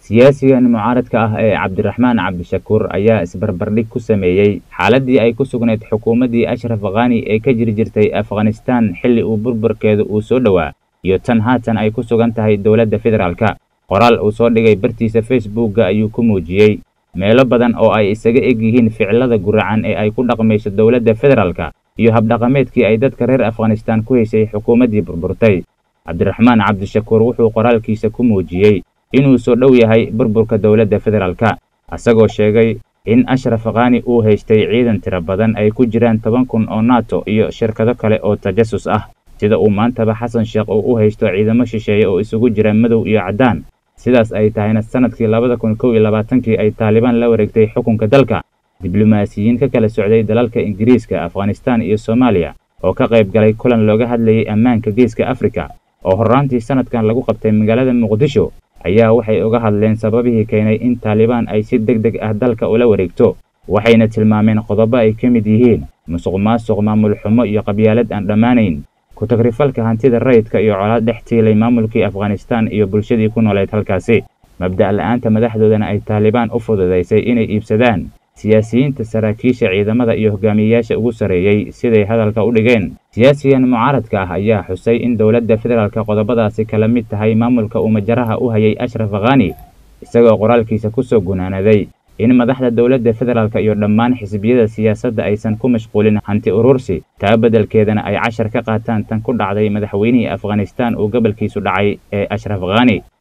siyaasigan mucaaradka ah ee cabdiraxmaan cabdishakuur ayaa isbarbardhig ku sameeyey xaaladii ay ku sugnayd xukuumaddii ashraf khani ee ka jiri jirtay afghanistan xilli uu burburkeedu uu soo dhowaa iyo tan haatan ay ku sugan tahay dowladda federaalka qoraal uu soo dhigay bartiisa facebookga ayuu ku muujiyey meelo badan oo ay isaga eg yihiin ficilada guracan ee ay ku dhaqmayso dowladda federaalka iyo habdhaqameedkii ay dadka reer afghanistan ku heshay xukuumaddii burburtay cabdiraxmaan cabdishakuur wuxuu qoraalkiisa ku muujiyey inuu soo dhow yahay burburka dowladda federaalka isagoo sheegay in ashraf khani uu haystay ciidan tiro badan ay ku jiraan toban kun oo nato iyo shirkado kale oo tajasus ah sida uu maantaba xasan sheekh uu u haysto ciidamo shisheeye oo isugu jira madow iyo caddaan sidaas ay tahayna sanadkii labada kun kow iyo labaatankii ay taalibaan la wareegtay xukunka dalka diblomaasiyiin ka kala socday dalalka ingiriiska afghanistan iyo soomaaliya oo ka qayb galay kulan looga hadlayay ammaanka geeska afrika oo horraantii sanadkan lagu qabtay magaalada muqdisho ayaa waxay uga hadleen sababihii keenay in taalibaan ay si deg deg ah dalka ula wareegto waxayna tilmaameen qodobo ay ka mid yihiin musuq maasuq maamul xumo iyo qabyaalad aan dhammaanayn ku-tagrifalka hantida rayidka iyo colaad dhex tiilay maamulkii afghanistan iyo bulshadii ku nooleed halkaasi mabda' la'aanta madaxdoodana ay taalibaan u fududaysay inay iibsadaan siyaasiyiinta saraakiisha ciidamada iyo hogaamiyeyaasha ugu sarreeyey siday hadalka u dhigeen siyaasigan mucaaradka ah ayaa xusay in dowladda federaalka qodobadaasi kala mid tahay maamulka uu majaraha u hayay ashraf khani isagoo qoraalkiisa ku soo gunaanaday in madaxda dowladda federaalka iyo dhammaan xisbiyada siyaasadda aysan ku mashquulin hanti urursi taa beddelkeedana ay cashar ka qaataan tan ku dhacday madaxweynihii afghanistan uu gobolkiisu dhacay ee ashraf khani